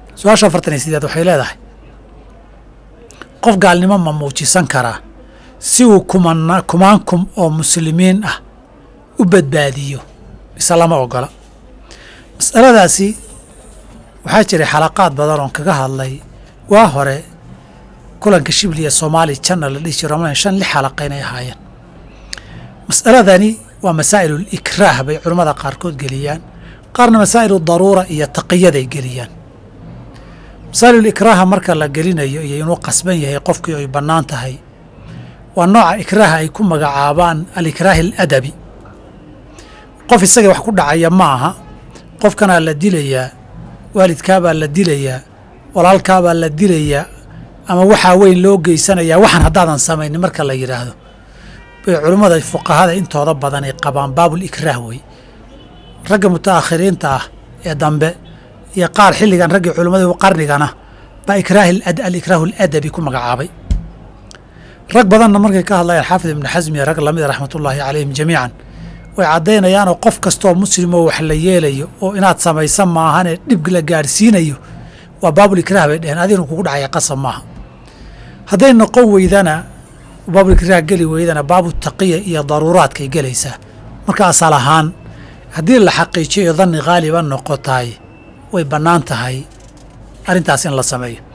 su-aasha afartan iyo sideed waxay leedahay qof gaalnimo ma muujisan karaa si uu kumana kumaan kum oo muslimiin ah u badbaadiyo mise lama ogola mas'aladaasi waxaa jiray xalaqaad badan oon kaga hadlay waa hore kulanka shibli ee soomaali janna la dhihi jiro ramadan shan lix xalaqa inay ahaayeen mas'aladani waa masaa'ilul ikraah bay culammada qaarkood geliyaan qaarna masaa'ilu daruura iyo taqiyaday geliyaan masaa'ilul ikraaha marka la gelinayo iyo inuu qasban yahay qofkii ay bannaan tahay waa nooca ikraaha ay ku magacaabaan alikraahi aladabi qof isaga wax ku dhacaya ma aha qofkanaa la dilayaa waalidkaabaa la dilayaa walaalkaabaa la dilayaa ama waxaa weyn loo geysanayaa waxaan haddaadan samaynin marka la yidhaahdo bay culummada fuqahada intooda badan ay qabaan baabul ikraah wey ragga mutaakhiriinta ah ee dambe iyo qaar xilligan raggii culimmada qarnigana baa ikraahi alikraahu aladabi ku magacaabay rag badanna markay ka hadlayaan xaafid ibnu xasmi iyo rag lamida raxmatullaahi calayhim jamiican way caddaynayaanoo qof kastooo muslimoo wax la yeelayo oo inaad samaysa maahanee dhib la gaadhsiinayo waa baabul ikraah bay dheheen adinu kugu dhacaya qasab maaha hadday noqon weydana baabul ikraah geli weydana baabu taqiya iyo daruuraadkay gelaysaa marka asal ahaan haddii la xaqiijiyo danni haaliba noqotaay way bannaan tahay arrintaas in la sameeyo